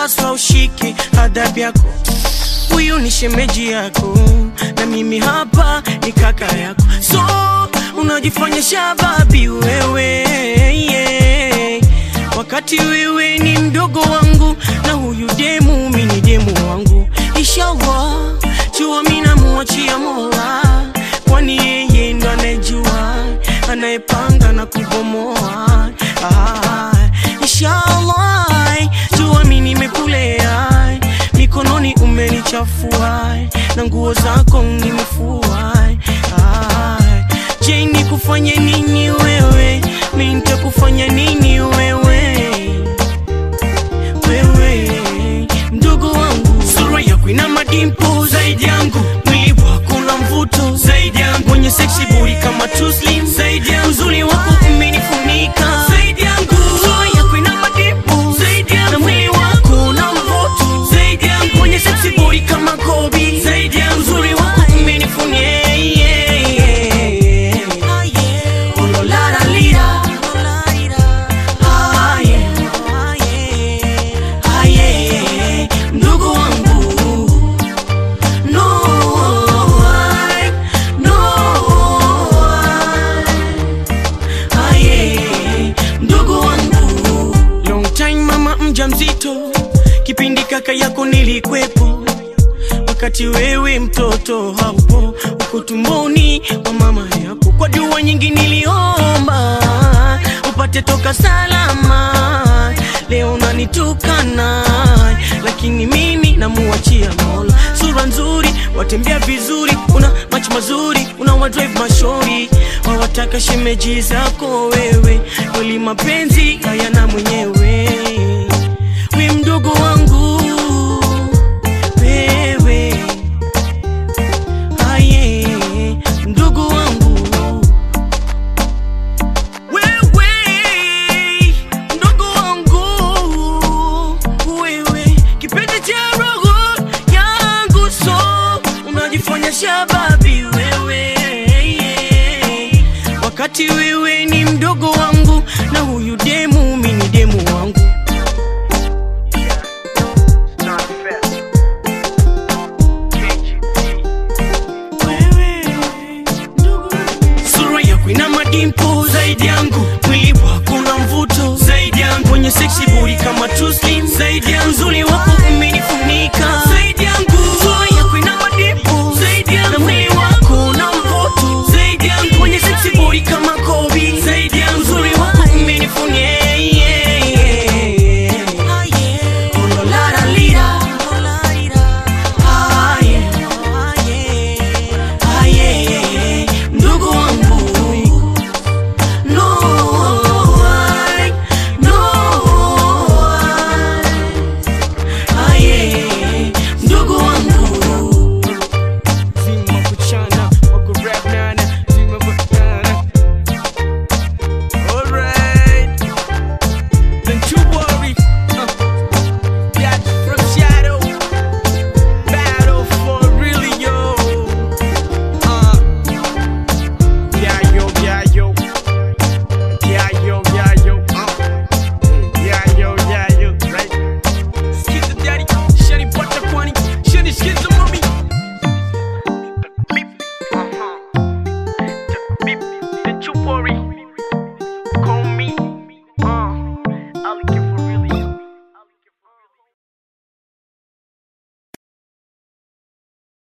unapaswa ushike adhabu yako. Huyu ni shemeji yako na mimi hapa ni kaka yako, so unajifanya shababi wewe yeah. Wakati wewe ni mdogo wangu na huyu demu mi ni demu wangu. Inshallah jua mi namuachia Mola, kwani yeye ndo anayejua anayepanga na kubomoa. Ah, inshallah jua mi nimekulea mikononi umenichafua na nguo zako nimefua. Ah, je, nikufanye nini wewe? Mi nitakufanya nini wewe? Wewe mdogo wangu, sura yako ina madimpo zaidi yangu, mwili wako na mvuto zaidi yangu, mwenye sexy body kama Tuslim zaidi yangu, uzuri wako umenifunika zaidi yangu, sura yako ina madimpo zaidi yangu, na mwili wako na mvuto zaidi yangu, mwenye sexy body kama Kobe zaidi yangu, uzuri wako umenifunika yeah, yeah. Oh, lo, la, la, lira. Ah, yeah. Ah, yeah. Ndugu wangu no, I, no, I. Ah, yeah. Ndugu wangu long time mama mja mzito kipindi kaka yako nilikwepo wakati wewe mtoto haupo uko tumboni kwa mama yako kwa dua nyingi niliomba upate toka salama leo nanitukana lakini mimi namuachia mola sura nzuri watembea vizuri una macho mazuri una wadrive mashori wawataka shemeji zako wewe kweli mapenzi hayana mwenyewe we mdogo wangu wewe aye mdogo wangu wewe mdogo wangu wewe kipenzi cha roho yangu so unajifanya shababi wewe wakati wewe ni mdogo wangu na huyu demu mi ni demu wangu Wewe, ndugu. Sura yako ina madimpo zaidi yangu, mwili wako na mvuto zaidi yangu, mwenye sexy body kama Tuslim zaidi yangu